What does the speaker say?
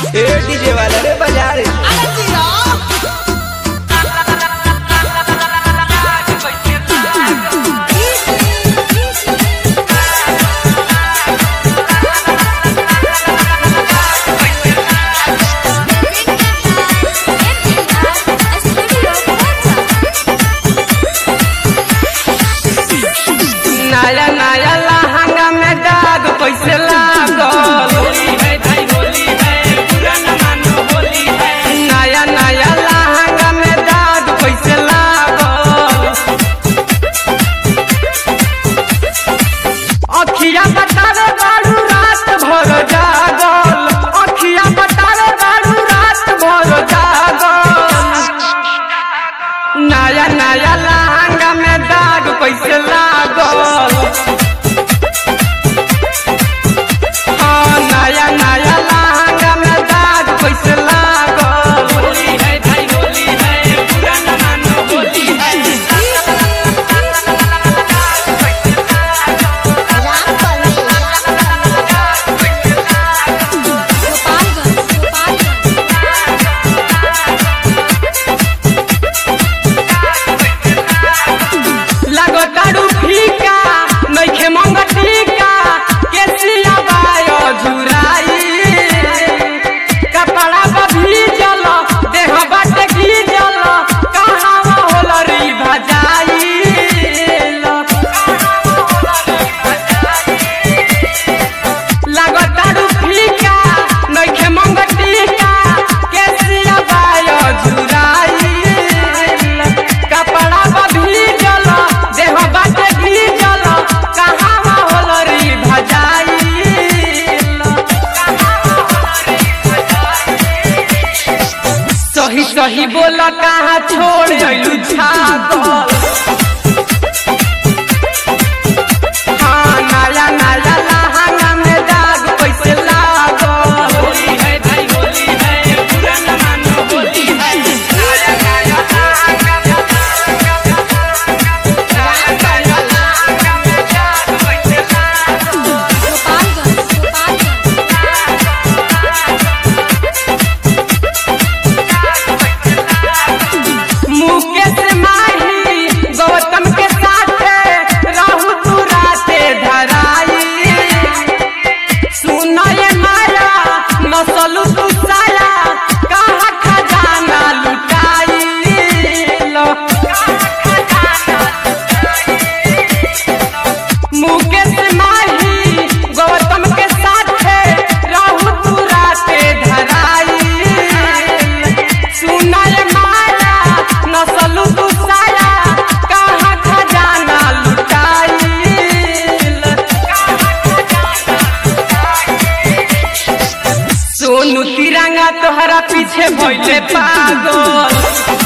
ए DJ वाला रे बजा रे नया नया लहंगा में दाग कैसे लागल नया नया लहंगा में दाग कैसे लागल अखिया बतावे बारू रात भर जागल अखिया बतावे बारू रात भर जागल नया नया लहंगा में दाग कैसे लागल हाँ नया नया लहंगा में दाग कैसे लागल होली है भाई होली है पुराना मानो होली है लगो तारू फीका नइखे मंग टीका केसिया बायो झुराई कपड़ा पर भीजल देह बाटे गीजल कहाँ होल री भजाई लगो तारू फीका नइखे मंग टीका केसिया बायो झुराई कपड़ा पर भीजल देह बाटे भीजल कहाँ होल री भजाई सही सही बोल कहाँ छोड़ अइलू छागल हाँ नया नया लहंगा में दाग कैसे लागल होली है भाई होली है पुराना मानो होली है नया नया लहंगा में नया नया लहंगा में दाग कैसे लागल मुकेश माही गौतम के साथे रहू तू राते धराई सुनय माया नसलू तू साया कहाँ खजाना लुटाई मुकेश माही गौतम के साथे रहू तू राते धराई सुनय माया नसलू तू साया कहाँ खजाना लुटाई सोनू तिरंगा तोहरा पीछे भइले पागल